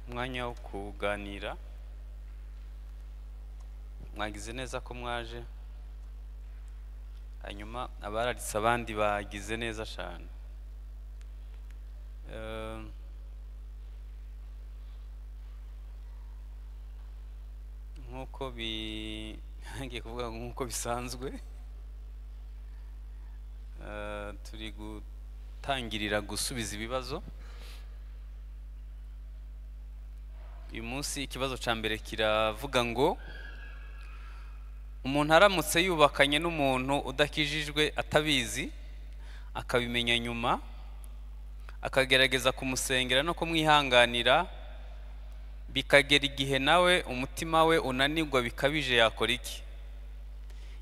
umwanya wo kuganira mwagize neza ko mwaje hanyuma abararitse abandi bagize neza cyane Eh, nk'uko bi ngiye kuvuga ngo nk'uko bisanzwe eh, turi gutangirira gusubiza ibibazo uyu munsi ikibazo cya mbere kiravuga ngo umuntu aramutse yubakanye n'umuntu udakijijwe atabizi akabimenya nyuma akagerageza kumusengera no kumwihanganira bikagera igihe nawe umutima we unanirwa bikabije yakora iki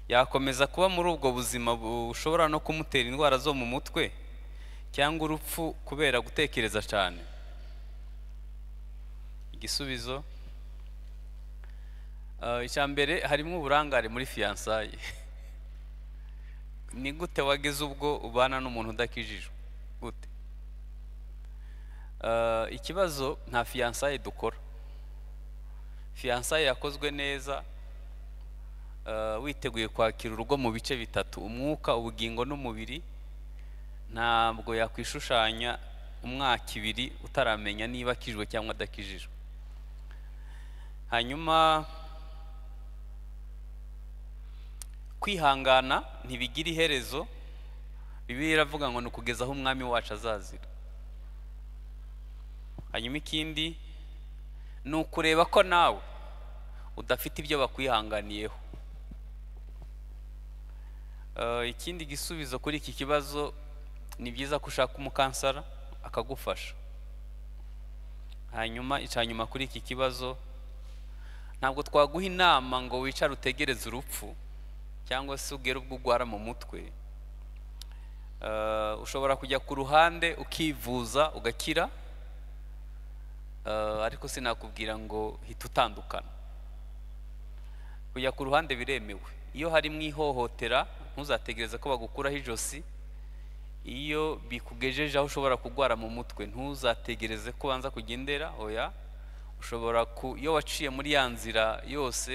yakomeza kuba muri ubwo buzima bushobora no kumutera indwara zo mu mutwe cyangwa urupfu kubera gutekereza cyane igisubizo Eh, icya mbere harimo uburangare muri fiyansaye ni gute wageze ubwo ubana n'umuntu udakijijwe gute Eh, ikibazo nta fiyansaye dukora fiyansaye yakozwe neza eh, witeguye kwakira urugo mu bice bitatu umwuka ubugingo n'umubiri ntabwo yakwishushanya umwaka ibiri utaramenya niba akijijwe cyangwa adakijijwe hanyuma kwihangana ntibigira iherezo bibiliya iravuga ngo ni ukugeza aho umwami wacu azazira hanyuma ikindi ni ukureba ko nawe udafite ibyo bakwihanganiyeho Eh, ikindi gisubizo kuri iki kibazo ni byiza ko ushaka umukansara akagufasha hanyuma icya nyuma kuri iki kibazo ntabwo twaguha inama ngo wicare utegereze urupfu cyangwa se ugere ubwo urwara mu mutwe Eh, ushobora kujya ku ruhande ukivuza ugakira Eh, ariko sinakubwira ngo hita utandukana kujya ku ruhande biremewe iyo harimo ihohotera ntuzategereze ko bagukuraho ijosi iyo bikugejeje aho ushobora kurwara mu mutwe ntuzategereze ko ubanza kugendera oya ushobora ku iyo waciye muri ya nzira yose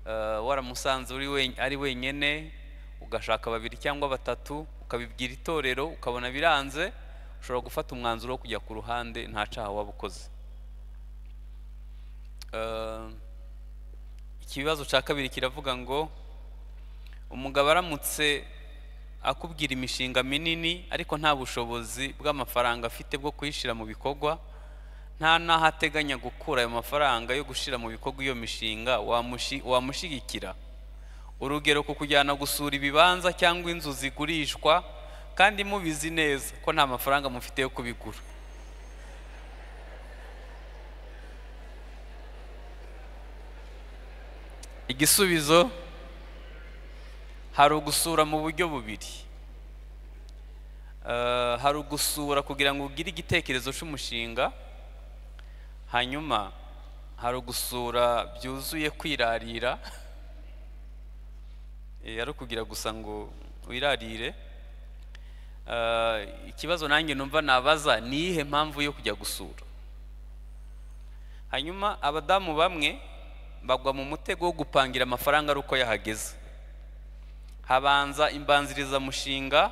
eh, waramusanze uri wen- ari wenyine ugashaka babiri cyangwa batatu ukabibwira itorero ukabona biranze ushobora gufata umwanzuro wo kujya ku ruhande nta caha waba ukoze Eh, ikibazo cya kabiri kiravuga ngo umugabo aramutse akubwira imishinga minini ariko nta bushobozi bw'amafaranga afite bwo kuyishyira mu bikorwa nta n'aho ateganya gukura ayo mafaranga yo gushyira mu bikorwa iyo mishinga wamushi- wamushyigikira urugero ku kujyana gusura ibibanza cyangwa inzu zigurishwa kandi mubizi neza ko nta mafaranga mufite yo kubigura igisubizo hari ugusura mu buryo bubiri Eh, hari ugusura kugira ngo ugire igitekerezo cy'umushinga hanyuma hari ugusura byuzuye kwirarira Eh, ari ukugira gusa ngo wirarire Eh, ikibazo nanjye numva nabaza ni iyihe mpamvu yo kujya gusura hanyuma abadamu bamwe bagwa mu mutego wo gupangira amafaranga ari uko yahageze habanza imbanzirizamushinga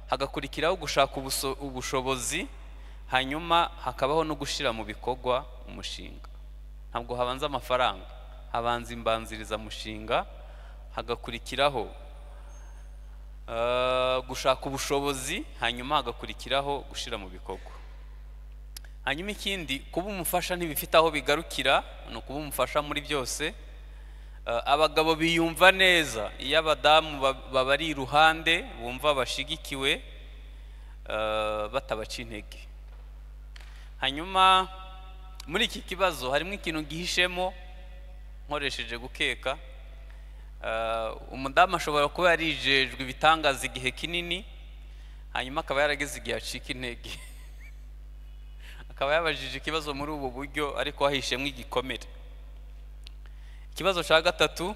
hagakurikiraho gushaka ubuso- ubushobozi hanyuma hakabaho no gushyira mu bikorwa umushinga ntabwo habanza amafaranga habanza imbanzirizamushinga hagakurikiraho eh, gushaka ubushobozi hanyuma hagakurikiraho gushyira mu bikorwa hanyuma ikindi kuba umufasha ntibifite aho bigarukira ni ukuba umufasha muri byose Eh, abagabo biyumva neza iyo abadamu ba- babari iruhande bumva bashigikiwe eh, batabaca intege hanyuma muri iki kibazo harimo ikintu gihishemo nkoresheje gukeka Eh, umudamu ashobora kuba yarijejwe ibitangaza igihe kinini hanyuma akaba yarageze igihe acika intege akaba yabajije ikibazo muri ubu buryo ariko hahishemo igikomere ikibazo cya gatatu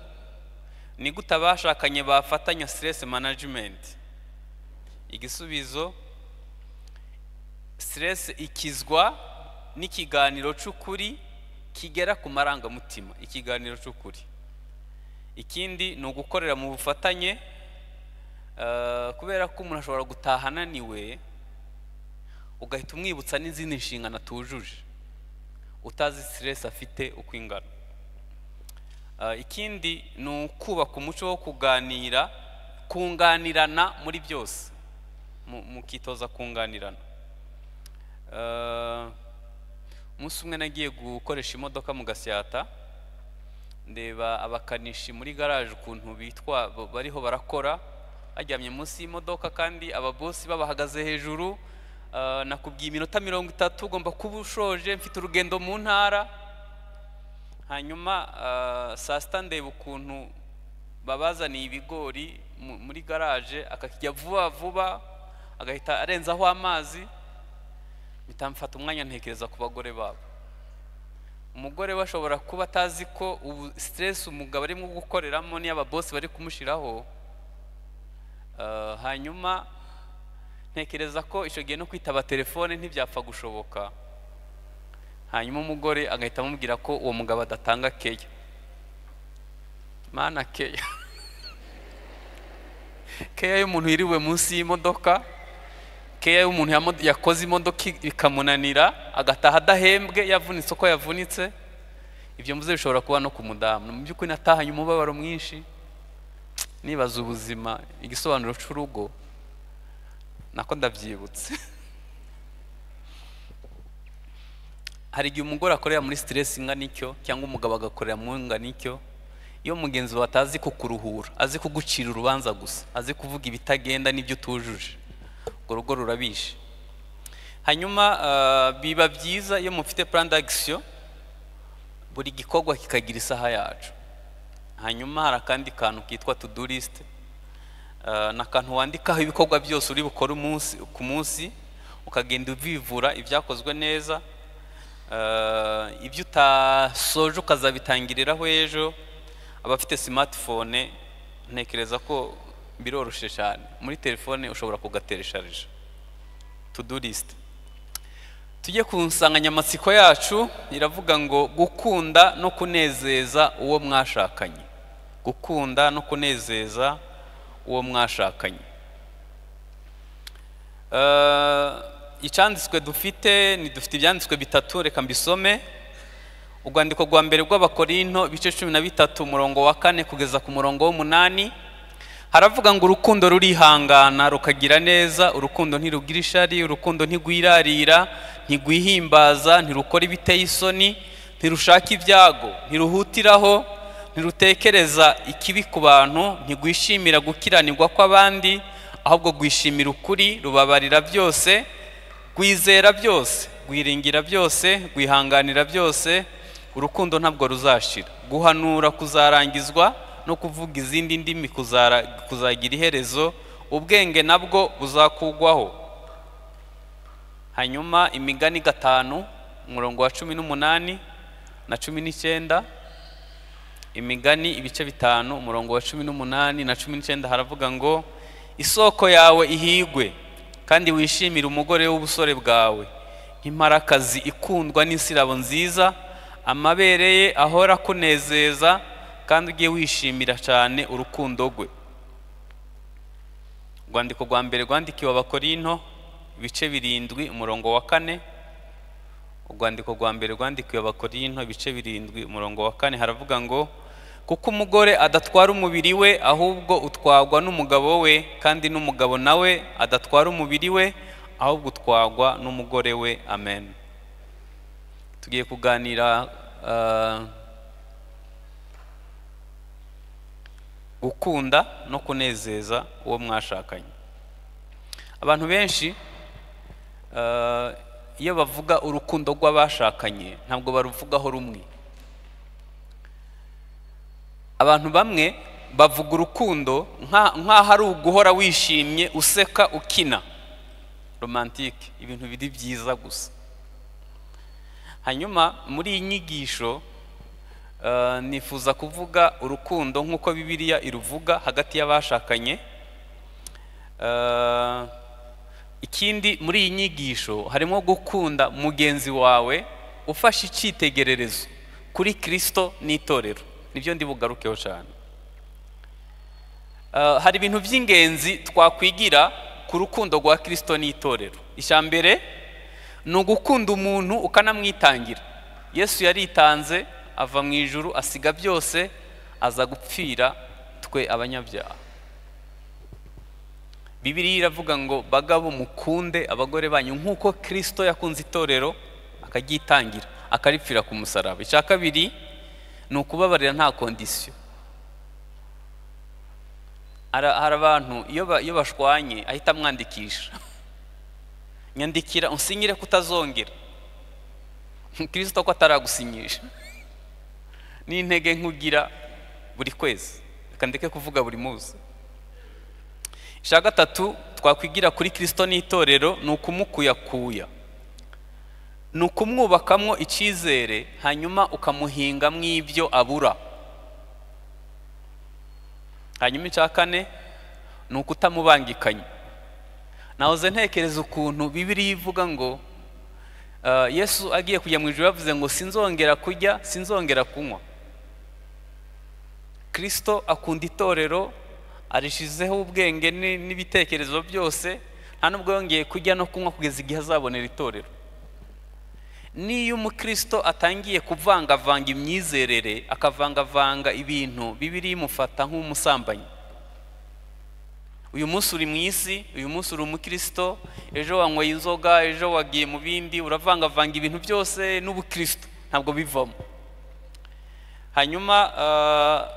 ni gute abashakanye bafatanya stress management igisubizo stress ikizwa n'ikiganiro cy'ukuri kigera ku marangamutima ikiganiro cy'ukuri ikindi ni ugukorera mu bufatanye eh, kubera ko umuntu ashobora gutaha ananiwe ugahita umwibutsa n'izindi nshingano atujuje utazi siteresi afite uko ingana Eh, ikindi ni ukubaka umuco wo kuganira kunganirana muri byose Mu- mukitoza kunganirana Eh, umunsi umwe nagiye gukoresha imodoka mu gasyata ndeba abakanishi muri garaje ukuntu bitwa ba- bariho barakora baryamye munsi y'imodoka kandi ababosi babahagaze hejuru eh, nakubwiye iminota mirongo itatu ugomba kuba ushoje mfite urugendo mu ntara hanyuma eh, saa sita ndeba ukuntu babazaniye ibigori mu- muri garaje akakijya vuba vuba agahita arenzaho amazi mpita mfata umwanya ntekereza ku bagore babo umugore we ashobora kuba atazi ko ubu siteresi umugabo arimo gukoreramo n'iy'ababosi bari kumushyiraho Eh, hanyuma ntekereza ko icyo gihe no kwitaba telefone ntibyapfa gushoboka hanyuma umugore agahita amubwira ko uwo mugabo adatanga keya mana keya keya y'umuntu yiriwe munsi y'imodoka keya y'umuntu yamo- yakoze imodoka i- ikamunanira agataha adahembwe yavunitse uko yavunitse ibyo mvuze bishobora kuba no ku mudamu mu by'ukuri natahanye umubabaro mwinshi nibaza ubuzima igisobanuro cy'urugo nako ndabyibutse hari igihe umugore akorera muri siteresi ingana icyo cyangwa umugabo agakorera mu ingana icyo iyo mugenzi wawe atazi kukuruhura azi kugucira urubanza gusa azi kuvuga ibitagenda n'ibyo utujuje urwo rugo rurabishe hanyuma eh, biba byiza iyo mufite plan d'action buri gikorwa kikagira isaha yacu hanyuma hari akandi kantu kitwa to do list Eh, ni akantu wandikaho ibikorwa byose uri bukore umunsi ku munsi ukagenda ubivura ibyakozwe neza Eh, ibyo utasoje ukazabitangiriraho ejo abafite smartphone ntekereza ko biroroshye cyane muri telefone ushobora kugateresharija to do list tujye ku nsanganyamatsiko yacu iravuga ngo gukunda no kunezeza uwo mwashakanye gukunda no kunezeza uwo mwashakanye Eh, icyanditswe dufite ni dufite ibyanditswe bitatu reka mbisome urwandiko rwa mbere rw'abakorinto ibice cumi na bitatu umurongo wa kane kugeza ku murongo w'umunani haravuga ngo urukundo rurihangana rukagira neza urukundo ntirugira ishari urukundo ntigwirarira ntigwihimbaza ntirukora ibiteye isoni ntirushaka ibyago ntiruhutiraho ntirutekereza ikibi ku bantu ntigwishimira gukiranirwa kw'abandi ahubwo rwishimira ukuri rubabarira byose rwizera byose rwiringira byose rwihanganira byose urukundo ntabwo ruzashira guhanura kuzarangizwa no kuvuga izindi ndimi kuzara- kuzagira iherezo ubwenge nabwo buzakugwaho hanyuma imigani gatanu umurongo wa cumi n'umunani na cumi n'icyenda imigani ibice bitanu umurongo wa cumi n'umunani na cumi n'icyenda haravuga ngo isoko yawe ihigwe kandi wishimire umugore w'ubusore bwawe nk'imparakazi ikundwa n'isirabo nziza amabere ye ahora akunezeza kandi ujye wishimira cyane urukundo rwe urwandiko rwa mbere rwandikiwe abakorinto ibice birindwi umurongo wa kane urwandiko rwa mbere rwandikiwe abakorinto ibice birindwi umurongo wa kane haravuga ngo kuko umugore adatwara umubiri we ahubwo utwagwa n'umugabo we kandi n'umugabo nawe adatwara umubiri we ahubwo utwagwa n'umugore we amen tugiye kuganira eh, gukunda no kunezeza uwo mwashakanye abantu benshi Eh, iyo bavuga urukundo rw'abashakanye ntabwo baruvugaho rumwe abantu bamwe bavuga urukundo nka- nk'aho ari uguhora wishimye useka ukina romantike ibintu biri byiza gusa hanyuma muri iyi nyigisho eh, nifuza kuvuga urukundo nk'uko bibiliya iruvuga hagati y'abashakanye Eh, ikindi muri iyi nyigisho harimo gukunda mugenzi wawe ufashe icyitegererezo kuri kirisito n'itorero nibyo ndi bugarukeho cyane Eh, hari ibintu by'ingenzi twakwigira ku rukundo rwa kirisito n'itorero icya mbere ni ugukunda umuntu ukanamwitangira yesu yaritanze ava mu ijuru asiga byose aza gupfira twe abanyabyaha bibiriya iravuga ngo bagabo mukunde abagore banyu nk'uko kirisito yakunze itorero akagyitangira akaripfira ku musaraba icya kabiri ni ukubabarira nta kondisiyo Ara- hari abantu iyo ba- iyo bashwanye ahita amwandikisha nyandikira unsinyire kutazongera kirisito ko ataragusinyisha n'intege nk'ugira buri kwezi reka ndeke kuvuga buri munsi icya gatatu twakwigira kuri kirisito n'itorero ni ukumukuyakuya ni ukumwubakamwo icyizere hanyuma ukamuhingamwo ibyo abura hanyuma icya kane ni ukutamubangikanya nahoze ntekereza ukuntu bibiriya ivuga ngo eh, yesu agiye kujya mu ijoro yavuze ngo sinzongera kurya sinzongera kunywa kirisito akunda itorero arishizeho ubwenge ni- n'ibitekerezo byose nta nubwo yongeye kurya no kunywa kugeza igihe azabonera itorero niyo umukristo atangiye kuvangavanga imyizerere akavangavanga ibintu bibiri imufata nk'umusambanyi uyu munsi uri mu isi uyu munsi uri umukristo ejo wanyweye inzoga ejo wagiye mu bindi uravangavanga ibintu byose n'ubukristo ntabwo bivamo hanyuma ah,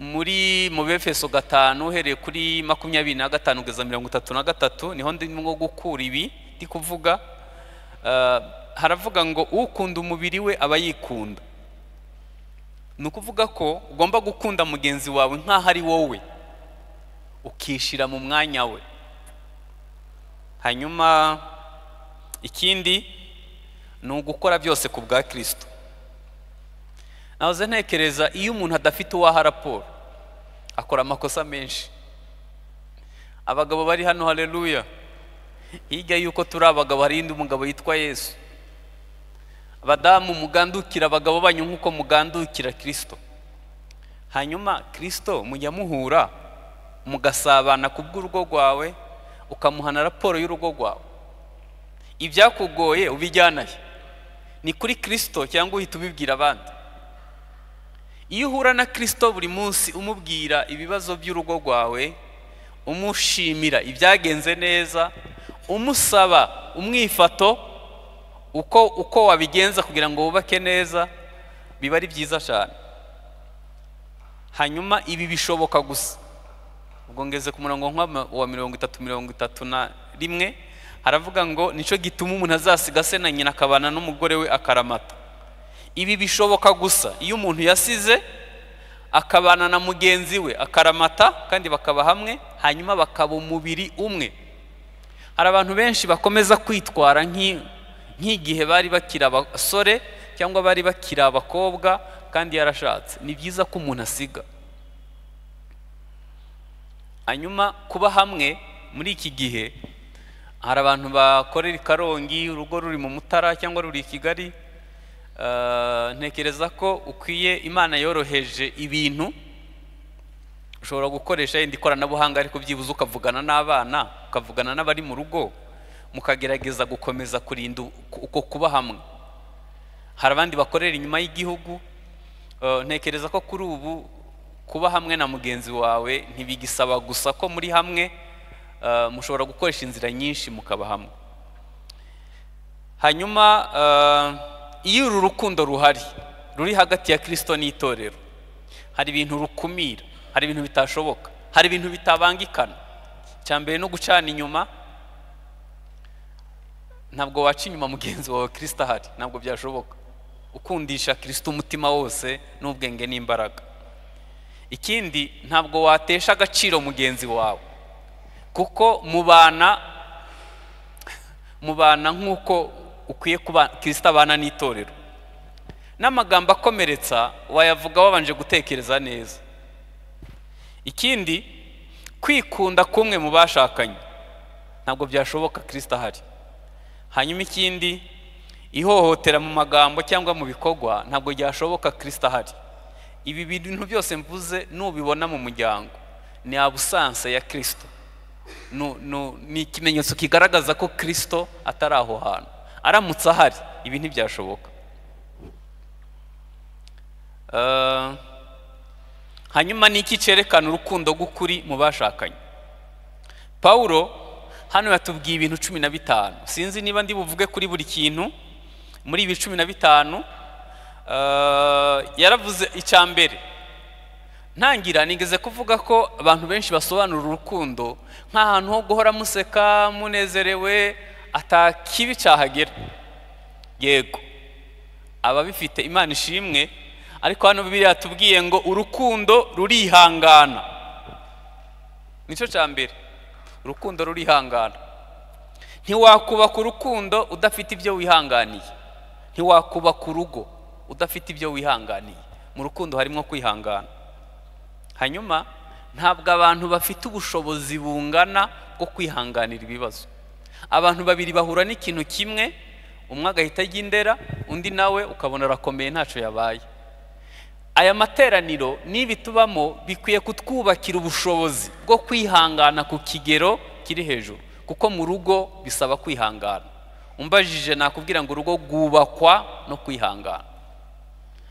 muri mu befeso gatanu uhereye kuri makumyabiri na gatanu kugeza mirongo itatu na gatatu niho ndimo gukura ibi ndi kuvuga Eh, haravuga ngo ukunda umubiri we aba yikunda ni ukuvuga ko ugomba gukunda mugenzi wawe nk'aho ari wowe ukishira mu mwanya we hanyuma ikindi ni ugukora byose ku bwa kirisito nahoze ntekereza iyo umuntu adafite uwaha raporo akora amakosa menshi abagabo bari hano hareruya hirya y'uko turi abagabo hari undi mugabo yitwa yesu abadamu mugandukira abagabo banyu nk'uko mugandukira kirisito hanyuma kirisito mujya muhura mugasabana ku bw'urugo rwawe ukamuhana raporo y'urugo rwawe ibyakugoye ubijyanahe ni kuri kirisito cyangwa uhita ubibwira abandi iyo uhura na kirisito buri munsi umubwira ibibazo by'urugo rwawe umushimira ibyagenze neza umusaba umwifato uko uko wabigenza kugira ngo wubake neza biba ari byiza cyane hanyuma ibi bishoboka gusa ubwo ngeze ku murongo nk'uwa- wa mirongo itatu mirongo itatu na rimwe haravuga ngo nicyo gituma umuntu azasiga se na nyina akabana n'umugore we akaramata ibi bishoboka gusa iyo umuntu yasize akabana na mugenzi we akaramata kandi bakaba hamwe hanyuma bakaba umubiri umwe hari abantu benshi bakomeza kwitwara nk'i- nk'igihe bari bakiri abasore cyangwa bari bakiri abakobwa kandi yarashatse ni byiza ko umuntu asiga hanyuma kuba hamwe muri iki gihe hari abantu bakorera i karongi urugo ruri mu mutara cyangwa ruri i kigali Uh, ntekereza ko ukwiye imana yoroheje ibintu ushobora gukoresha yenda ikoranabuhanga ariko byibuze ukavugana n'abana ukavugana n'abari mu rugo mukagerageza gukomeza kurinda uko uko kuba hamwe hari abandi bakorera inyuma y'igihugu Uh, ntekereza ko kuri ubu kuba hamwe na mugenzi wawe ntibigisaba gusa ko muri hamwe uh, mushobora gukoresha inzira nyinshi mukaba hamwe hanyuma eh, iyo uru rukundo ruhari ruri hagati ya kirisito n'itorero hari ibintu rukumira hari ibintu bitashoboka hari ibintu bitabangikana icya mbere no gucana inyuma ntabwo waca inyuma mugenzi wawe kirisito ahari ntabwo byashoboka ukundisha kirisito umutima wose n'ubwenge n'imbaraga ikindi ntabwo watesha agaciro mugenzi wawe kuko mubana mubana nk'uko ukwiye kuba kirisita abana n'itorero n'amagambo akomeretsa wayavuga wabanje gutekereza neza ikindi kwikunda kumwe mu bashakanye ntabwo byashoboka kirisita ahari hanyuma ikindi ihohotera mu magambo cyangwa mu bikorwa ntabwo byashoboka kirisita ahari ibi bintu byose mvuze nubibona mu muryango ni abusanse ya kirisito Nu- nu- ni ikimenyetso kigaragaza ko kirisito atari aho hantu aramutse ahari ibi ntibyashoboka Eh, hanyuma ni iki cyerekana urukundo rw'ukuri mu bashakanye pawulo hano yatubwiye ibintu cumi na bitanu sinzi niba ndi buvuge kuri buri kintu muri ibi cumi na bitanu eh, yaravuze icya mbere ntangira nigeze kuvuga ko abantu benshi basobanura urukundo nk'ahantu ho guhora museka munezerewe atakibi cyahagera yego ababifite imana ishimwe ariko hano bibiriya yatubwiye ngo urukundo rurihangana nicyo cya mbere urukundo rurihangana ntiwakubaka urukundo udafite ibyo wihanganiye ntiwakubaka urugo udafite ibyo wihanganiye mu rukundo harimo kwihangana hanyuma ntabwo abantu bafite ubushobozi bungana bwo kwihanganira ibibazo abantu babiri bahura n'ikintu kimwe umwe agahita ajya indera undi nawe ukabona arakomeye ntacyo yabaye aya materaniro n'ibi tubamo bikwiye kutwubakira ubushobozi bwo kwihangana ku kigero kiri hejuru kuko mu rugo bisaba kwihangana umbajije nakubwira ngo urugo rwubakwa no kwihangana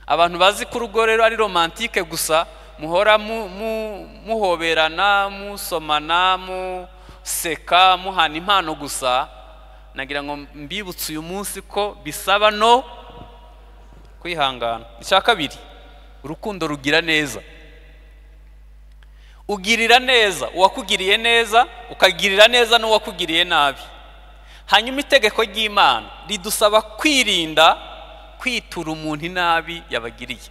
abantu bazi ko urugo rero ari romantike gusa muhora mu- mu- muhoberana musomana museka muhana impano gusa nagira ngo mbibutse uyu munsi ko bisaba no kwihangana icya kabiri urukundo rugira neza ugirira neza uwakugiriye neza ukagirira neza n'uwakugiriye nabi hanyuma itegeko ry'imana ridusaba kwirinda kwitura umuntu inabi yabagiriye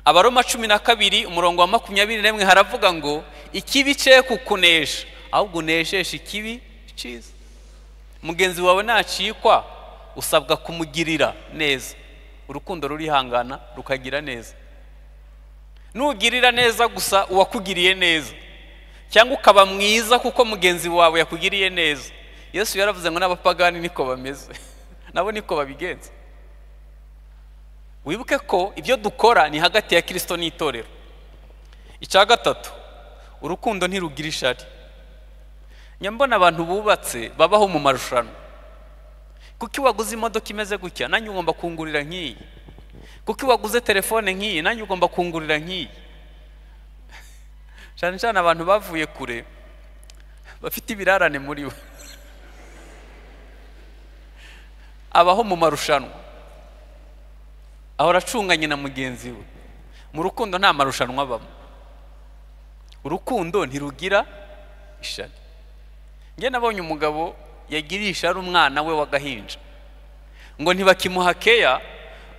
abaroma cumi na kabiri umurongo wa makumyabiri n'imwe haravuga ngo ikibi cye kukunesha ahubwo unesheje ikibi cyiza mugenzi wawe nacikwa usabwa kumugirira neza urukundo rurihangana rukagira neza nugirira neza gusa uwakugiriye neza cyangwa ukaba mwiza kuko mugenzi wawe yakugiriye neza yesu yaravuze ngo n'abapagani niko bameze nabo niko babigenza wibuke ko ibyo dukora ni hagati ya kirisito n'itorero icya gatatu urukundo ntirugira ishari nyambona abantu bubatse babaho mu marushanwa kuko iyo waguze imodoka imeze gutya nanjye ugomba kungurira nk'iyi kuko iyo waguze telefone nk'iyi nanjye ugomba kungurira nk'iyi cyane cyane abantu bavuye kure bafite ibirarane muri bo abaho mu marushanwa ahora acunganye na mugenzi we mu rukundo nta marushanwa abamo urukundo ntirugira ishari njye nabonye umugabo yagiriye ishari umwana we w'agahinja ngo ntibakimuha keya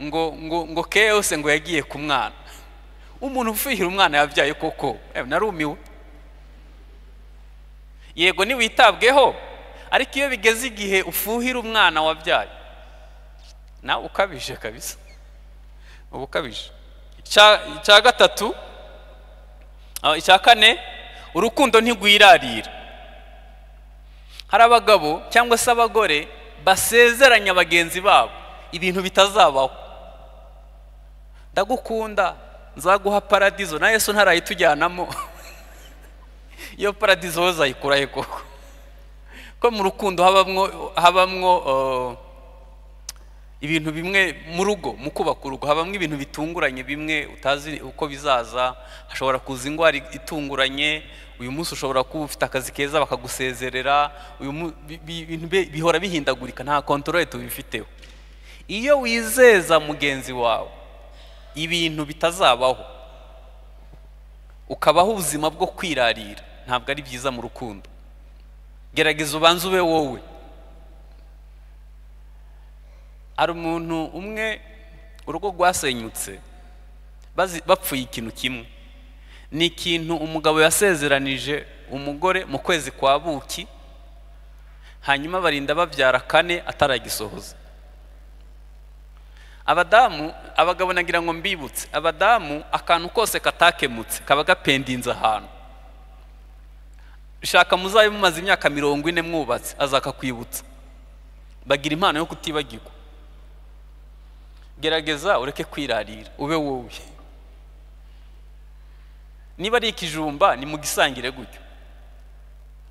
ngo ngo ngo keya yose ngo yagiye ku mwana umuntu ufihira umwana yabyaye koko eh, narumiwe yego ntiwitabweho ariko iyo bigeze igihe ufuhira umwana wabyaye nawe ukabije kabisa uba ukabije Icya- icya gatatu ah, icya kane urukundo ntigwirarira hari abagabo cyangwa se abagore basezeranya bagenzi babo ibintu bitazabaho ndagukunda nzaguha paradizo na yesu ntarayitujyanamo iyo paradizo wowe uzayikurahe koko ko mu rukundo habamwo habamwo eh, ibintu bimwe mu rugo mu kubaka urugo habamo ibintu bitunguranye bimwe utazi uko bizaza hashobora kuza indwara itunguranye uyu munsi ushobora kuba ufite akazi keza bakagusezerera uyu mu- bi- bi- ibintu bi- bihora bihindagurika nta kontorore tubifiteho iyo wizeza mugenzi wawe ibintu bitazabaho ukabaho ubuzima bwo kwirarira ntabwo ari byiza mu rukundo gerageza ubanze ube wowe hari umuntu umwe urugo rwasenyutse bazi- bapfuye ikintu kimwe ni ikintu umugabo yasezeranije umugore mu kwezi kwa buki hanyuma barinda babyara kane ataragisohoza abadamu abagabo nagira ngo mbibutse abadamu akantu kose katakemutse kaba gapendinze ahantu shaka muzabe mumaze imyaka mirongo ine mwubatse azakakwibutsa bagira impano yo kutibagirwa gerageza ureke kwirarira ube wowe niba ari ikijumba ni mu gisangire gutyo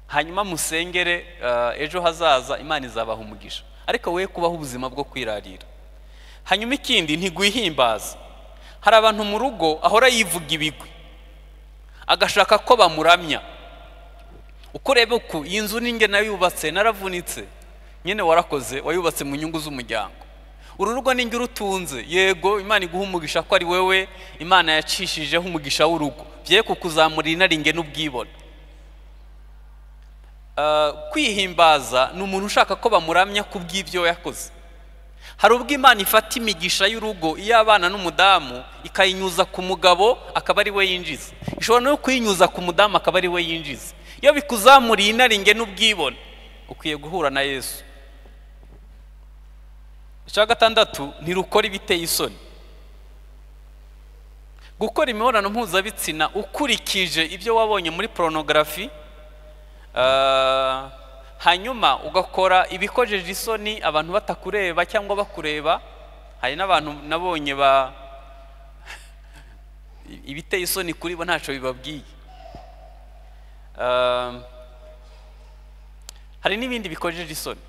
hanyuma musengere eh, ejo hazaza imana izabaha umugisha ariko wowe kubaho ubuzima bwo kwirarira hanyuma ikindi ntigwihimbaza hari abantu mu rugo ahora yivuga ibigwi agashaka ko bamuramya uko ureba uku iyi nzu ninge nayubatse naravunitse nyine warakoze wayubatse mu nyungu z'umuryango uru rugo ninge urutunze yego imana iguha umugisha ko ari wowe imana yacishijeho umugisha w'urugo bye kukuzamura inaringe n'ubwibone Ah, kwihimbaza ni umuntu ushaka ko bamuramya ku bw'ibyo yakoze hari ubwo imana ifata imigisha y'urugo iy'abana n'umudamu ikayinyuza ku mugabo akaba ari we yinjiza ishobora no kuyinyuza ku mudamu akaba ari we yinjiza iyo bikuzamuriye inaringe n'ubwibone ukwiye guhura na yesu icya gatandatu ntirukora ibiteye isoni gukora imibonano mpuzabitsina ukurikije ibyo wabonye muri porunogarafi hanyuma ugakora ibikojeje isoni abantu batakureba cyangwa bakureba hari n'abantu nabonye ba ibiteye isoni kuri bo ntacyo bibabwiye Ah, hari n'ibindi bikojeje isoni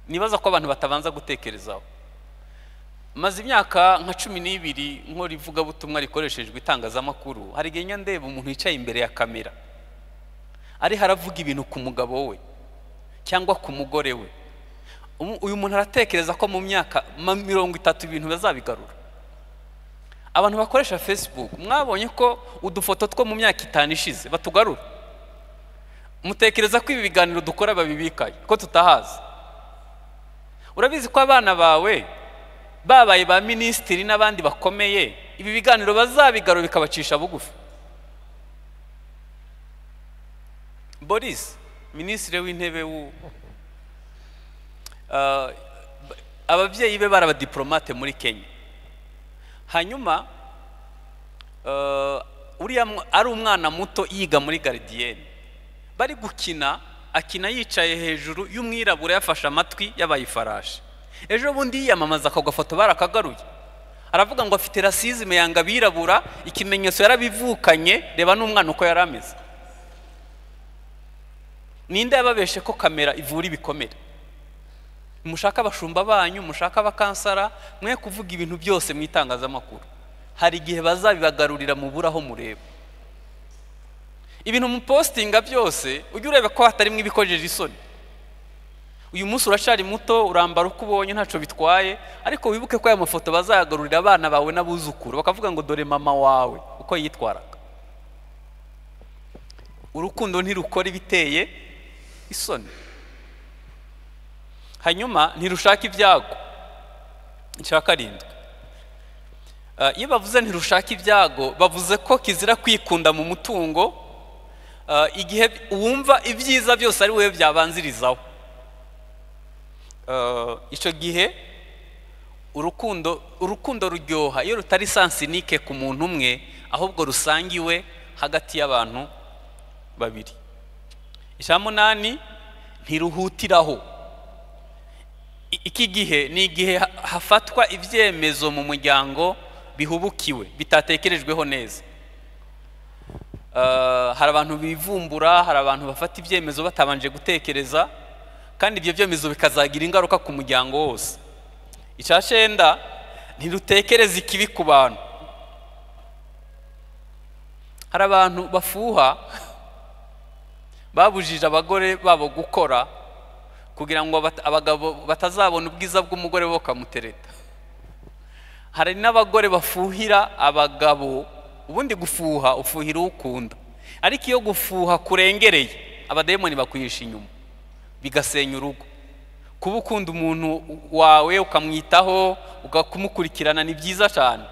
nibaza ko abantu batabanza gutekerezaho maze imyaka nka cumi n'ibiri nkora ivugabutumwa rikoreshejwe itangazamakuru hari igihe njya ndeba umuntu wicaye imbere ya kamera ariho aravuga ibintu ku mugabo we cyangwa ku mugore we Umu- uyu muntu aratekereza ko mu myaka ma- mirongo itatu ibintu bazabigarura abantu bakoresha facebook mwabonye ko udufoto two mu myaka itanu ishize batugarura mutekereza ko ibi biganiro dukora babibikaye ko tutahazi urabizi ko abana bawe babaye ba minisitiri n'abandi bakomeye ibi biganiro bazabigarura bikabacisha bugufi boris minisitiri w'intebe w'u Ah, ba- ababyeyi be bari abadiporomate muri kenya hanyuma ah, uriya mw- ari umwana muto yiga muri garidiyeni bari gukina akina yicaye hejuru y'umwirabura yafashe amatwi yabaye ifarashi ejo bundi yiyamamaza ako gafoto barakagaruye aravuga ngo afite rasizime yanga abirabura ikimenyetso yarabivukanye reba n'umwana uko yari ameze ninde yababeshe ko kamera ivura ibikomere mushaka abashumba banyu mushaka abakansara mwe kuvuga ibintu byose mu itangazamakuru hari igihe bazabibagarurira mubura aho mureba ibintu mupositinga byose ujye ureba ko hatarimo ibikojeje isoni uyu munsi uracari muto urambara uko ubonye ntacyo bitwaye ariko wibuke ko aya mafoto bazayagarurira abana bawe n'abuzukuru bakavuga ngo dore mama wawe uko yitwaraga urukundo ntirukora ibiteye isoni hanyuma ntirushaka ibyago icya karindwi Ah, iyo bavuze ntirushaka ibyago bavuze ko kizira kwikunda mu mutungo ah, igihe wumva ibyiza byose ari wowe byabanzirizaho Ah, icyo gihe urukundo urukundo ruryoha iyo rutari sansinike ku muntu umwe ahubwo rusangiwe hagati y'abantu babiri icya munani ntiruhutiraho I- iki gihe ni igihe ha- hafatwa ibyemezo mu muryango bihubukiwe bitatekerejweho neza Ah, hari abantu bivumbura hari abantu bafata ibyemezo batabanje gutekereza kandi ibyo byemezo bikazagira ingaruka ku muryango wose icya cyenda ntirutekereze ikibi ku bantu hari abantu bafuha babujije abagore babo gukora kugira ngo abat- abagabo batazabona ubwiza bw'umugore we bakamutereta hari n'abagore bafuhira abagabo ubundi gufuha ufuhira uwo ukunda ariko iyo gufuha kurengereye abadayimoni bakwihisha inyuma bigasenya urugo kuba ukunda umuntu wawe ukamwitaho ukumukurikirana ni byiza cyane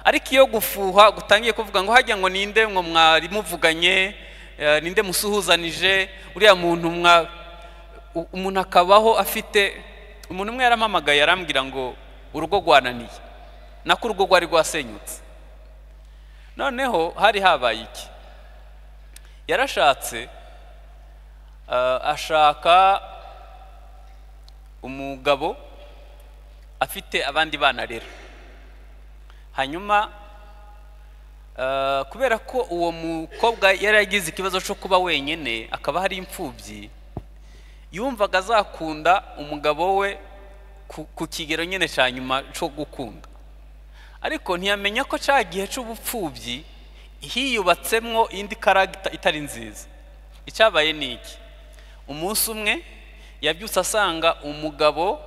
ariko iyo gufuha gutangiye kuvuga ngo hajya ngo ninde ngo mwari muvuganye eh, ninde musuhuzanije uriya muntu mwa u- umuntu akabaho afite umuntu umwe yarampamagaye arambwira ngo urugo rwananiye nako urugo rwari rwasenyutse noneho hari habaye iki yarashatse Ah, ashaka umugabo afite abandi bana rero hanyuma ah, kubera ko uwo mukobwa yari yagize ikibazo cyo kuba wenyine akaba hari imfubyi yumvaga azakunda umugabo we ku- ku kigero nyine cya nyuma cyo gukunda ariko ntiyamenya ko cya gihe cy'ubupfubyi hiyubatsemwo indi karagita itari nziza icyabaye ni iki umunsi umwe yabyutse asanga umugabo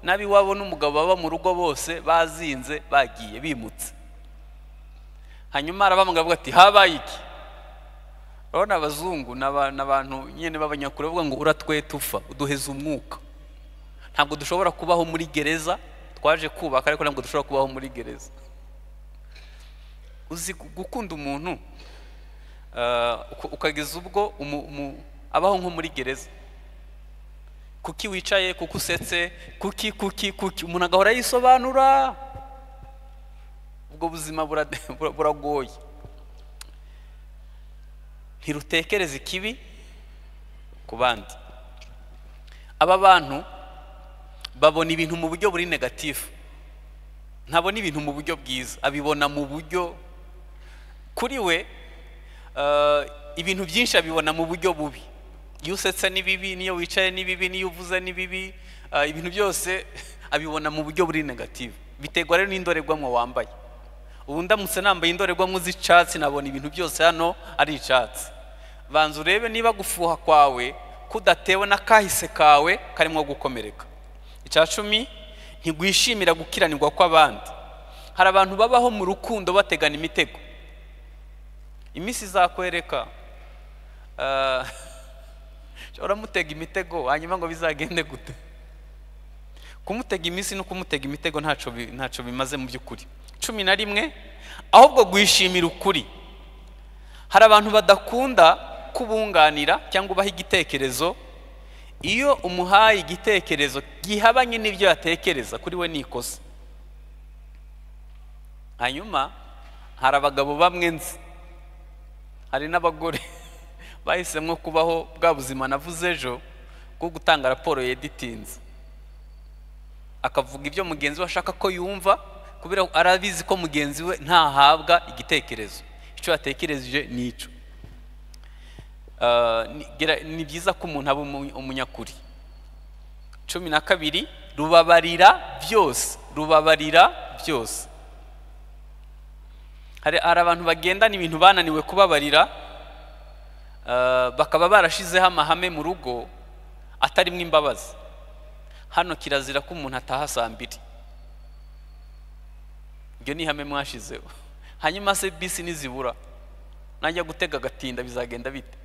n'ab'iwabo n'umugabo baba mu rugo bose bazinze bagiye bimutse hanyuma arabamwe avuga ati habaye iki urabona abazungu ni aba- ni abantu nyine b'abanyakure bavuga ngo uratweta upfa uduheza umwuka ntabwo dushobora kubaho muri gereza twaje kubaka ariko ntabwo dushobora kubaho muri gereza uzi gu- gukunda umuntu ah, uka- ukageza ubwo umu- umu- abaho nko muri gereza kuki wicaye kuki usetse kuki kuki kuki umuntu agahora yisobanura ubwo buzima burade- bura- buragoye ntirutekereze ikibi ku bandi aba bantu babona ibintu mu buryo buri negatifu ntabona ibintu mu buryo bwiza abibona mu buryo kuri we eh, ibintu byinshi abibona mu buryo bubi iyo usetse ni bibi n'iyo wicaye ni bibi n'iyo uvuze ni bibi eh, ibintu byose abibona mu buryo buri negatifu biterwa rero n'indorerwamo wambaye ubu ndamutse nambaye indorerwamo z'icyatsi nabona ibintu byose hano ari icyatsi banza urebe niba gufuha kwawe kudatewe n'akahise kawe karimo gukomereka icya cumi ntigwishimira gukiranirwa kw'abandi hari abantu babaho mu rukundo bategana imitego iminsi izakwereka ah, uramutega imitego hanyuma ngo bizagende gute kumutega iminsi no kumutega imitego ntacyo bi- ntacyo bimaze mu by'ukuri cumi na rimwe ahubwo guhishimira ukuri hari abantu badakunda kubunganira cyangwa ubaha igitekerezo iyo umuhaye igitekerezo gihabanye n'ibyo yatekereza kuri we ni ikosa hanyuma hari abagabo bamwe nzi hari n'abagore bahisemo kubaho bwa buzima navuze ejo bwo gutanga raporo yeditinze akavuga ibyo mugenzi we ashaka ko yumva kubera ko arabizi ko mugenzi we ntahabwa igitekerezo icyo yatekereje ni icyo Ah, ni- gera- ni byiza ko umuntu aba umu- umunyakuri cumi na kabiri rubabarira byose rubabarira byose hari hari abantu bagendana ibintu bananiwe kubabarira ah, bakaba barashizeho amahame mu rugo atarimo imbabazi hano kirazira ko umuntu ataha saa mbiri ibyo ni ihame mwashizeho hanyuma se bisi nizibura najya gutega agatinda bizagenda bite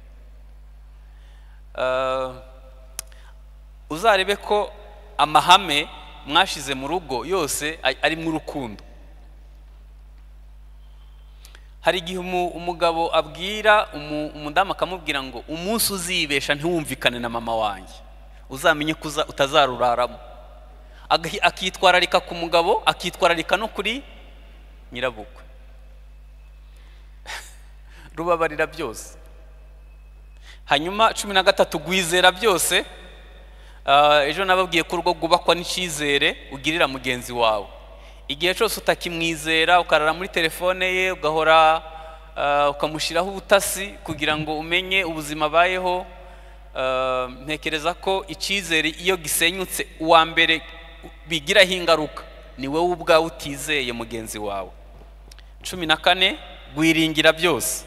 Ah, uzarebe ko amahame mwashize mu rugo yose a- ari mu rukundo hari igihe umu- umugabo abwira umu- umudamu akamubwira ngo umunsi uzibesha ntiwumvikane na mama wanjye uzamenye ko uza- utazaruraramo Agahi- akitwararika ku mugabo akitwararika no kuri nyirabukwe rubabarira byose hanyuma cumi na gatatu gwizera byose Ah, ejo nababwiye ko urugo rwubakwa n'icyizere ugirira mugenzi wawe igihe cyose utakimwizera ukarara muri telefone ye ugahora ah, ukamushyiraho ubutasi kugira ngo umenye ubuzima abayeho ah, ntekereza ko icyizere iyo gisenyutse uwa mbere bigiraho ingaruka ni wowe ubwawe utizeye mugenzi wawe cumi na kane gwiringira byose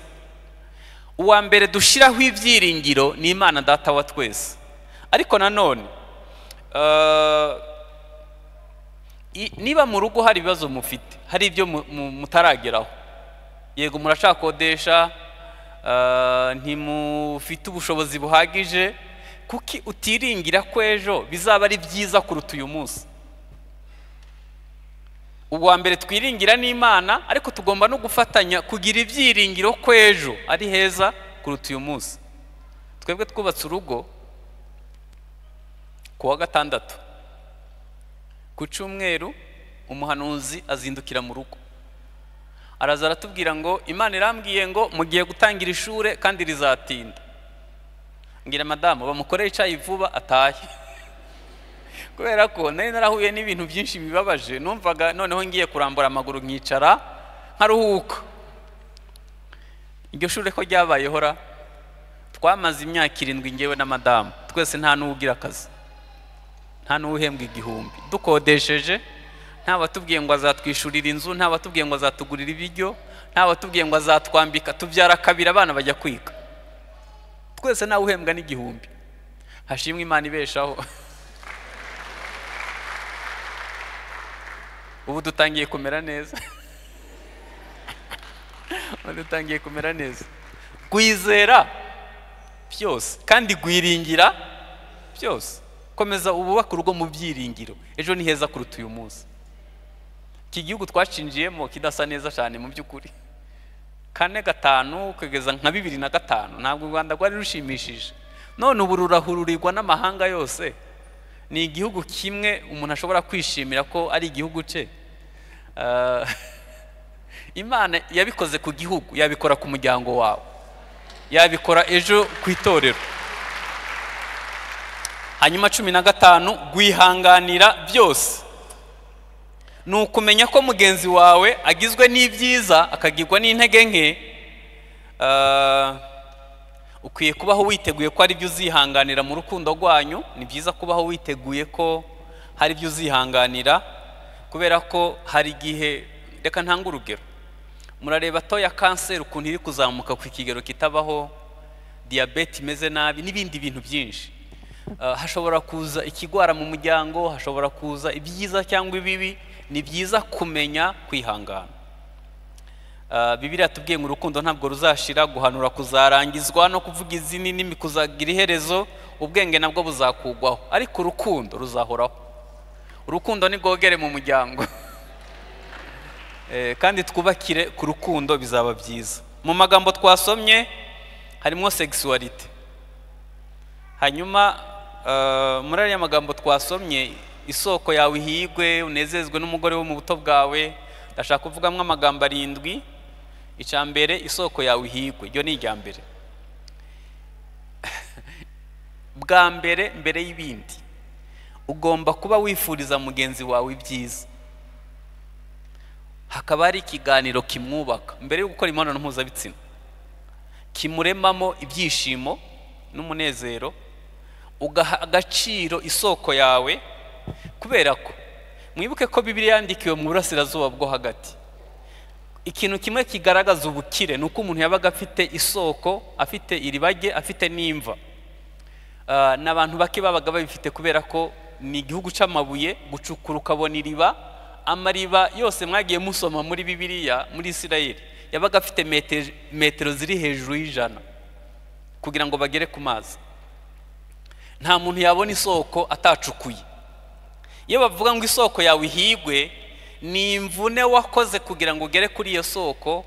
uwa mbere dushyiraho ibyiringiro ni imana data wa twese ariko nanone eh, i- niba mu rugo hari ibibazo mufite hari ibyo mu- mu- mutarageraho yego murashakodesha eh, ntimufite ubushobozi buhagije kuki utiringira ko ejo bizaba ari byiza kuruta uyu munsi ubwa mbere twiringira n'imana ariko tugomba no gufatanya kugira ibyiringiro ko ejo ari heza kuruta uyu munsi twebwe twubatse urugo ku wa gatandatu ku cyumweru umuhanuzi azindukira mu rugo araza aratubwira ngo imana irambwiye ngo mugiye gutangira ishuri kandi rizatinda mbwira madamu bamukorere icyayi vuba atahe kubera ko nari narahuye n'ibintu byinshi bibabaje numvaga noneho ngiye kurambura amaguru nkicara nkaruhuka iryo shuri ko ryabayeho ra twamaze imyaka irindwi ngewe na madamu twese nta n'uwo ugira akazi nta n'uwo uhembwa igihumbi dukodesheje ntabatubwiye ngo azatwishyurira inzu ntabatubwiye ngo azatugurira ibiryo ntabatubwiye ngo azatwambika tubyara kabiri abana bajya kwiga twese ntawe uhembwa n'igihumbi hashimwe imana ibeshaho ubu dutangiye kumera neza ubu dutangiye kumera neza gwizera byose kandi gwiringira byose komeza ububaka urugo mu byiringiro ejo ni heza kuruta uyu munsi iki gihugu twashinjiyemo kidasa neza cyane mu by'ukuri kane gatanu kugeza nka bibiri na gatanu ntabwo u rwanda rwari rushimishije none ubu rurahururirwa n'amahanga yose ni igihugu kimwe umuntu ashobora kwishimira ko ari igihugu cye imana yabikoze ku gihugu yabikora ku muryango wawe yabikora ejo ku itorero hanyuma cumi na gatanu gwihanganira byose ni ukumenya ko mugenzi wawe agizwe n'ibyiza akagirwa n'intege nke ukwiye kubaho witeguye ko hari ibyo uzihanganira mu rukundo rwanyu ni byiza kubaho witeguye ko hari ibyo uzihanganira kubera ko hari igihe reka ntanga urugero murareba to ya kanseri ukuntu iri kuzamuka ku kigero kitabaho diyabete imeze nabi n'ibindi bintu byinshi hashobora kuza ikigwara mu muryango hashobora kuza ibyiza cyangwa ibibi ni byiza kumenya kwihangana bibiriya tubwiye ngo urukundo ntabwo ruzashira guhanura kuzarangizwa no kuvuga izini nimi kuzagira iherezo ubwenge nabwo buzakugwaho ariko urukundo ruzahoraho urukundo ni rwogere mu muryango kandi twubakire ku rukundo bizaba byiza mu magambo twasomye harimo segisuwarite hanyuma muri ariya magambo twasomye isoko yawe ihigwe unezezwe n'umugore wo mu buto bwawe ndashaka kuvugamo amagambo arindwi icya mbere isoko yawe ihigwe iryo ni irya mbere bwa mbere mbere y'ibindi ugomba kuba wifuriza mugenzi wawe ibyiza hakaba hari ikiganiro kimwubaka mbere yo gukora imibonano mpuzabitsina kimuremamo ibyishimo n'umunezero ugaha agaciro isoko yawe kubera ko mwibuke ko bibiriya yandikiwe mu burasirazuba bwo hagati ikintu kimwe kigaragaza ubukire ni uko umuntu yabaga afite isoko afite iribage afite n'imva ni abantu bake babaga babifite kubera ko ni igihugu cy'amabuye gucukura ukabona iriba amariba yose mwagiye musoma muri bibiriya muri isirayeli yabaga afite metero ziri hejuru y'ijana kugira ngo bagere ku mazi nta muntu yabona isoko atacukuye iyo bavuga ngo isoko yawe ihigwe ni imvune wakoze kugira ngo ugere kuri iyo soko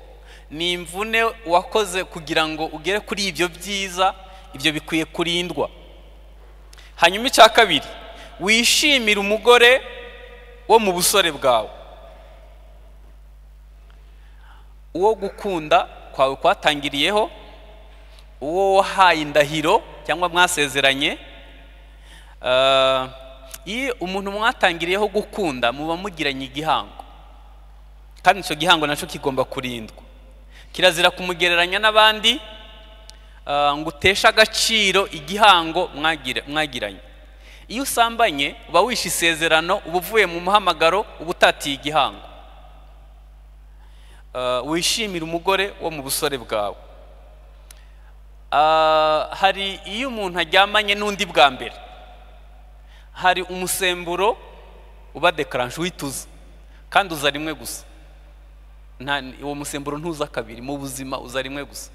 ni imvune wakoze kugira ngo ugere kuri ibyo byiza ibyo bikwiye kurindwa hanyuma icya kabiri wishimire umugore wo mu busore bwawe uwo gukunda kwawe kwatangiriyeho uwo wahaye indahiro cyangwa mwasezeranye iyo umuntu mwatangiriyeho gukunda muba mugiranye igihango kandi icyo gihango nacyo kigomba kurindwa kirazira kumugereranya n'abandi ngo uteshe agaciro igihango mwagiranye iyo usambanye uba wishe isezerano uba uvuye mu muhamagaro uba utatiye igihango wishimira umugore wo mu busore bwawe hari iyo umuntu aryamanye n'undi bwa mbere hari umusemburo uba dekaranje uhita kandi uza rimwe gusa uwo musemburo ntuza kabiri mu buzima uza rimwe gusa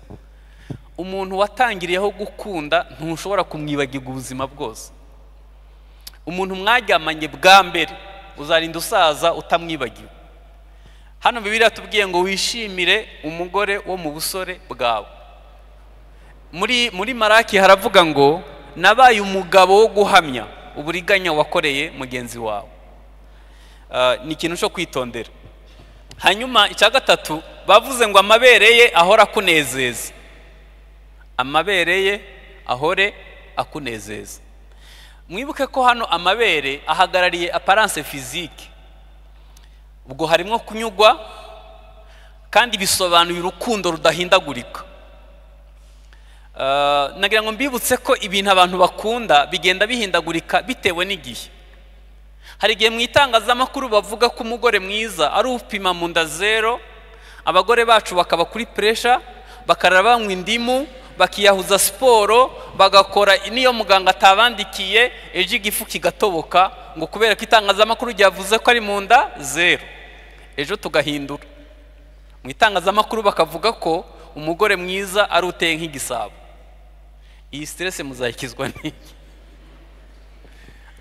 umuntu watangiriyeho gukunda ntushobora kumwibagirwa ubuzima bwose umuntu mwaryamanye bwa mbere uzarinda usaza utamwibagiwe hano bibiriya tubwiye ngo wishimire umugore wo mu busore bwawe muri muri maraki haravuga ngo nabaye umugabo wo guhamya uburiganya wakoreye mugenzi wawe ni ikintu cyo kwitondera hanyuma icya gatatu bavuze ngo amabere ye ahora akunezeza amabere ye ahore akunezeza mwibuke ko hano amabere ahagarariye aparance fizike ubwo harimo kunyugwa kandi bisobanuye urukundo rudahindagurika Ah, nagira ngo mbibutse ko ibintu abantu bakunda bigenda bihindagurika bitewe n'igihe hari igihe mu itangazamakuru bavuga ko umugore mwiza ari upima mu nda zero abagore bacu bakaba kuri puresha bakarara banywa indimu bakiyahuza siporo bagakora n'iyo muganga atabandikiye ejo igifu kigatoboka ngo kubera ko itangazamakuru ryavuze ko ari mu nda zero ejo tugahindura mu itangazamakuru bakavuga ko umugore mwiza ari uteye nk'igisabo iyi siteresi muzayikizwa n'iki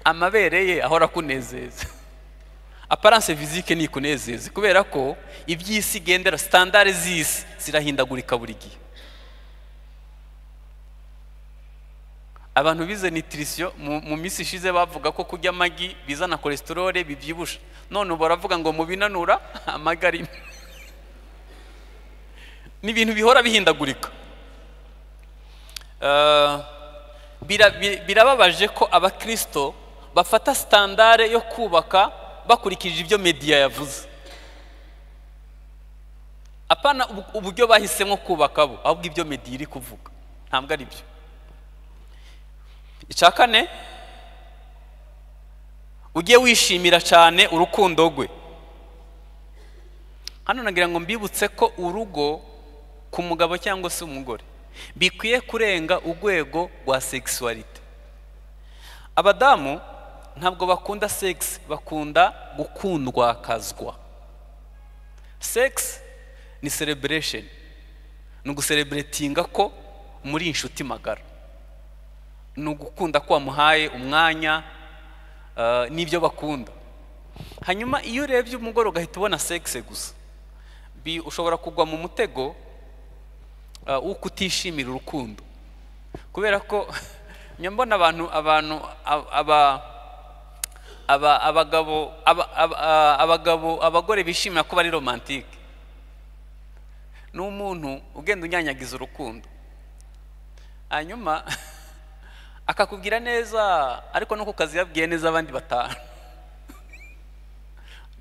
amabere ye ahora akunezeza aparance fizike ni ikunezeze kubera ko iby'isi igendera sitandare z'isi zirahindagurika buri gihe abantu bize nitirisiyo mu, mu minsi ishize bavuga ko kurya amagi bizana kolesterole bibyibusha none ubu baravuga ngo mu binanura amagi arimo ni ibintu bihora bihindagurika Eh, bira- bi- birababaje ko abakristo bafata sitandare yo kubaka bakurikije ibyo mediya yavuze apana ubu- uburyo bahisemo kubaka bo ahubwo ibyo mediya iri kuvuga ntabwo ari byo icya kane ujye wishimira cyane urukundo rwe hano nagira ngo mbibutse ko urugo ku mugabo cyangwa se umugore bikwiye kurenga urwego rwa sexuality abadamu ntabwo bakunda sex bakunda gukundwakazwa sex ni celebration ni ugusereburetinga ko muri inshuti magara ni ugukunda ko wamuhaye umwanya eh, n'ibyo bakunda hanyuma iyo urebye umugore ugahita ubona sex gusa bi- ushobora kugwa mu mutego uh, wo kutishimira urukundo kubera ko njya mbona abantu abantu ab- aba aba- abagabo aba- aba- a- abagabo abagore bishimira ko bari romantike ni umuntu ugenda unyanyagiza urukundo hanyuma akakubwira neza ariko nuko ukaziyabwiye neza abandi batanu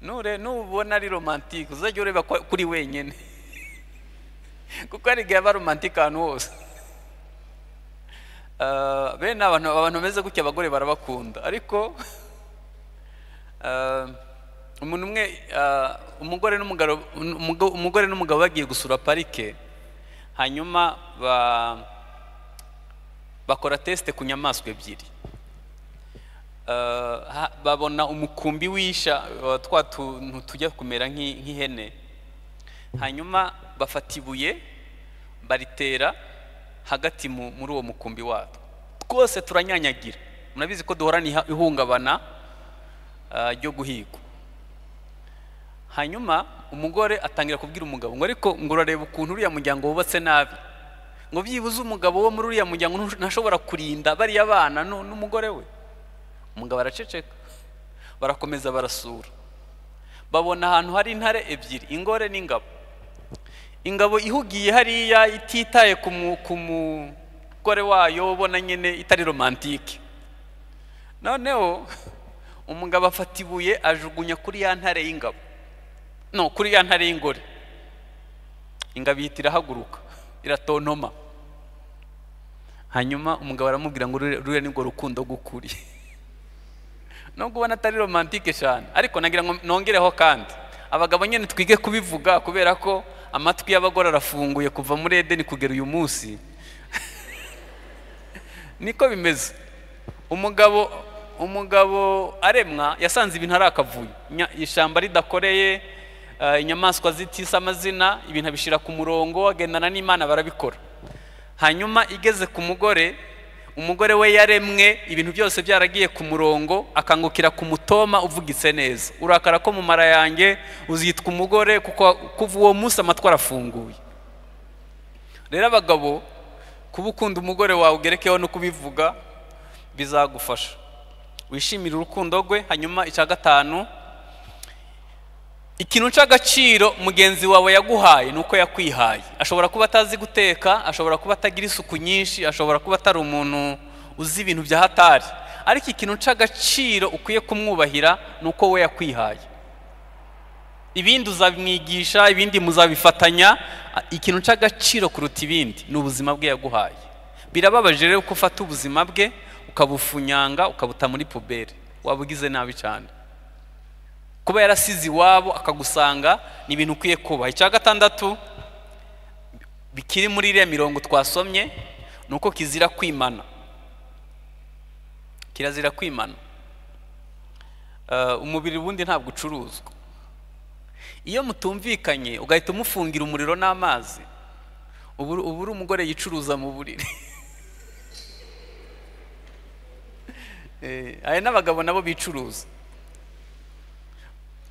nure nubona ari romantike uzajya ureba ko kuri wenyine kuko hari igihe aba romantike ahantu hose Ah, bene abantu abantu bameze gutya abagore barabakunda ariko ah, umuntu umwe ah, umugore n'umugabo umugo- umugore n'umugabo bagiye gusura parike hanyuma ba- bakora tesite ku nyamaswa ebyiri Uh, ha- babona umukumbi wisha uh, twa tuntu tujya kumera nk'i- nk'ihene hanyuma bafata ibuye baritera hagati mu- muri uwo mukumbi watwo twose turanyanyagira murabizi ko duhorana iha- ihungabana uh, ryo guhigwa hanyuma umugore atangira kubwira umugabo ngo ariko ngo urareba ukuntu uriya muryango wubatse nabi ngo byibuze umugabo wo muri uriya muryango ntush- ntashobora kurinda bariya bana nu- n'umugore we umugabo araceceka barakomeza barasura babona ahantu hari intare ebyiri ingore n'ingabo ingabo ihugiye hariya ititaye ku mu- ku mugore wayo ubona nyine itari romantike noneho umugabo afata ibuye ajugunya kuri ya ntare y'ingabo no kuri ya ntare y'ingore ingabo ihita irahaguruka iratontoma hanyuma umugabo aramubwira ngo ruriya ruriya ni rwo rukundo gukuriye nubwo ubona atari romantike cyane ariko nagira ngo nongereho kandi abagabo nyine twige kubivuga kubera ko amatwi y'abagore arafunguye kuva muri edeni kugera uyu munsi niko bimeze umugabo umugabo aremwa yasanze ibintu ari akavuyo Nya- ishyamba ridakoreye eh, inyamaswa zitise amazina ibintu abishyira ku murongo agendana n'imana barabikora hanyuma igeze ku mugore umugore we yaremwe ibintu byose byaragiye ku murongo akangukira ku mutoma uvugitse neza urakara ko mu mara yanjye uzitwa umugore kuko kuva uwo munsi amatwi arafunguye rero abagabo kuba ukunda umugore wawe ugerekeho no kubivuga bizagufasha wishimire urukundo rwe hanyuma icya gatanu ikintu cy'agaciro mugenzi wawe yaguhaye ni uko yakwihaye ashobora kuba atazi guteka ashobora kuba atagira isuku nyinshi ashobora kuba atari umuntu uzi ibintu bya hatari ariko ikintu uca agaciro ukwiye kumwubahira ni uko we yakwihaye ibindi uzamwigisha ibindi muzabifatanya ikintu uca agaciro kuruta ibindi ni ubuzima bwe yaguhaye birababaje rero ko ufata ubuzima bwe ukabufunyanga ukabuta muri puberi waba ugize nabi cyane kuba yarasize iwabo akagusanga ni ibintu ukwiye kubaha icya gatandatu bikiri muri iriya mirongo twasomye ni uko kizira kwimana kirazira kwimana Eh, umubiri ubundi ntabwo ucuruzwa iyo mutumvikanye ugahita umufungira umuriro n'amazi ubu ubu uri umugore yicuruza mu buriri Eh, aya n'abagabo nabo bicuruza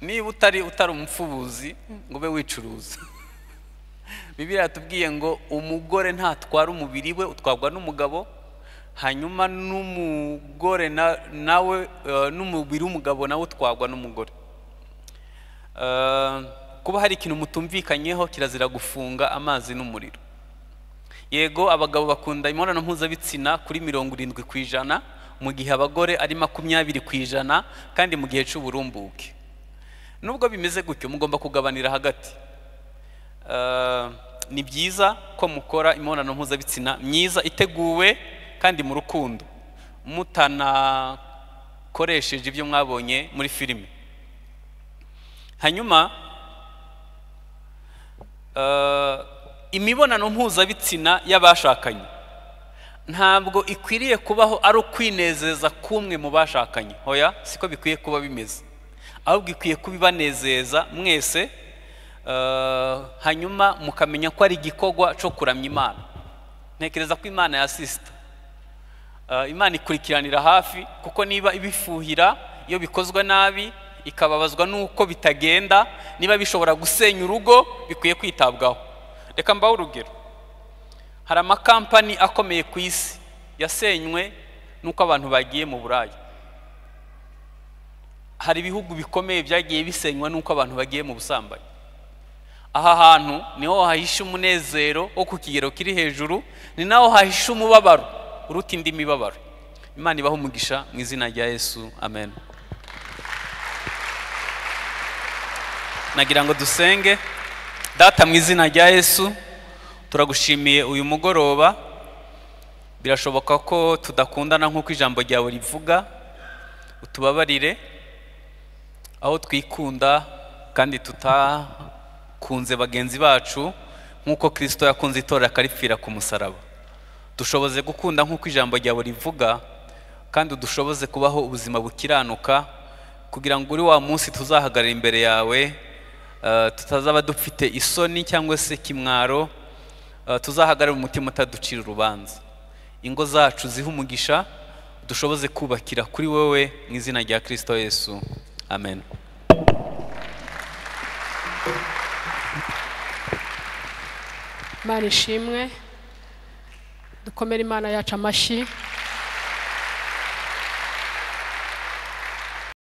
niba utari utari umupfubuzi ngo ube wicuruza bibiriya yatubwiye ngo umugore ntatwara umubiri we utwarwa n'umugabo hanyuma n'umugore na- nawe eh, n'umubiri w'umugabo nawe utwarwa n'umugore Eh, kuba hari ikintu mutumvikanyeho kirazira gufunga amazi n'umuriro yego abagabo bakunda imibonano mpuzabitsina kuri mirongo irindwi ku ijana mu gihe abagore ari makumyabiri ku ijana kandi mu gihe cy'uburumbuke nubwo bimeze gutyo mugomba kugabanira hagati Eh, ni byiza ko mukora imibonano mpuzabitsina myiza iteguwe kandi mu rukundo mutanakoresheje ibyo mwabonye muri filime hanyuma eh, imibonano mpuzabitsina y'abashakanye ntabwo ikwiriye kubaho ari ukwinezeza kumwe mu bashakanye hoya siko bikwiye kuba bimeze ahubwo ikwiye kuba ibanezeza mwese eh, hanyuma mukamenya ko ari igikorwa cyo kuramya imana ntekereza ko imana yasisita Eh, imana ikurikiranira hafi kuko niba ibifuhira iyo bikozwe nabi ikababazwa n'uko bitagenda niba bishobora gusenya urugo bikwiye kwitabwaho reka mbaho urugero hari amakampani akomeye ku isi yasenywe n'uko abantu bagiye mu buraya hari ibihugu bikomeye byagiye bisenywa n'uko abantu bagiye mu busambanyi aha hantu niho hahisha umunezero wo ku kigero kiri hejuru ni naho hahisha umubabaro uruta indi mibabaro imana ibaha umugisha mu izina rya yesu amen nagira ngo dusenge data mu izina rya yesu turagushimiye uyu mugoroba birashoboka ko tudakundana nk'uko ijambo ryawe rivuga utubabarire aho twikunda kandi tutakunze bagenzi bacu nk'uko kirisito yakunze itorero akaripfira ku musaraba dushoboze gukunda nk'uko ijambo ryawe rivuga kandi dushoboze kubaho ubuzima bukiranuka kugira ngo uri wa munsi tuzahagarara imbere yawe eh, tutazaba dufite isoni cyangwa se kimwaro eh, tuzahagarare umutima utaducira urubanza ingo zacu zihe umugisha dushoboze kubakira kuri wowe mu izina rya kirisito yesu amen imana ishimwe dukomere imana yacu amashyi